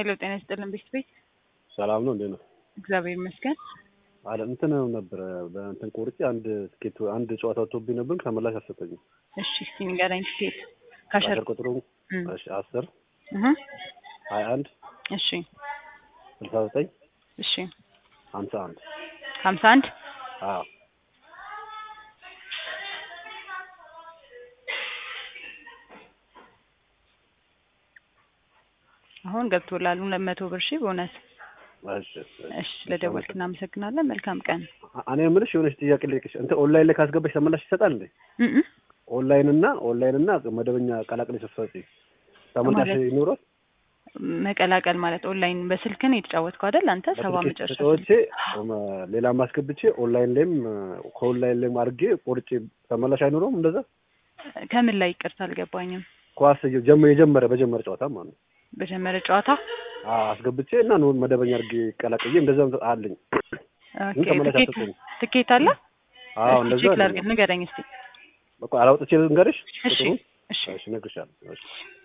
ሄሎ ጤና ይስጥልን ቤት ቤት ሰላም ነው እንዴ ነው? እግዚአብሔር ይመስገን። አለ እንትን ነበረ በእንትን ቆርጬ አንድ ትኬት አንድ ጨዋታ ወጥቶብኝ ነበር ተመላሽ አልሰጠኝም። እሺ እስቲ ንገረኝ ትኬት ካሸር አስር ቁጥሩ እም፣ እሺ አስር እህ፣ ሀያ አንድ እሺ ስልሳ ዘጠኝ እሺ ሀምሳ አንድ ሀምሳ አንድ አዎ አሁን ገብቶላል ሁለት መቶ ብር ሺ በእውነት እሺ እሺ ስለደወልክ እናመሰግናለን። መልካም ቀን። እኔ የምልሽ የሆነች ጥያቄ ልጠይቅሽ እንትን ኦንላይን ላይ ካስገባሽ ተመላሽ ይሰጣል እንዴ? እም እም፣ ኦንላይን እና ኦንላይን እና መደበኛ ቀላቅለሽ ስትሰጪ ተመላሽ ማለት? ይኖራል? መቀላቀል ማለት ኦንላይን በስልክን የተጫወትከው አይደል አንተ ሰባ በስልኬ መጨረሻ ተጫወቼ ሌላ ማስገብቼ ኦንላይን ላይም ከኦንላይን ላይም አድርጌ ቆርጬ ተመላሽ አይኖረውም እንደዛ? ከምን ላይ ይቅርታ አልገባኝም። ኳስ ጀመ የጀመረ በጀመረ ጨዋታ ማለት ነው በጀመረ ጨዋታ አዎ አስገብቼ እና ነው መደበኛ አድርጌ ቀላቅዬ እንደዛ አለኝ። ግን ኦኬ ተመላሽ ትኬት አልሰጠኝም። ትኬት አለ? አዎ እስቲ እንደዛ ቼክ አለኝ። ላድርግ ንገረኝ እስቲ። በቃ አላውጥቼ ልንገርሽ እሺ ቁጥሩን? እሺ እሺ እነግርሻለሁ። እሺ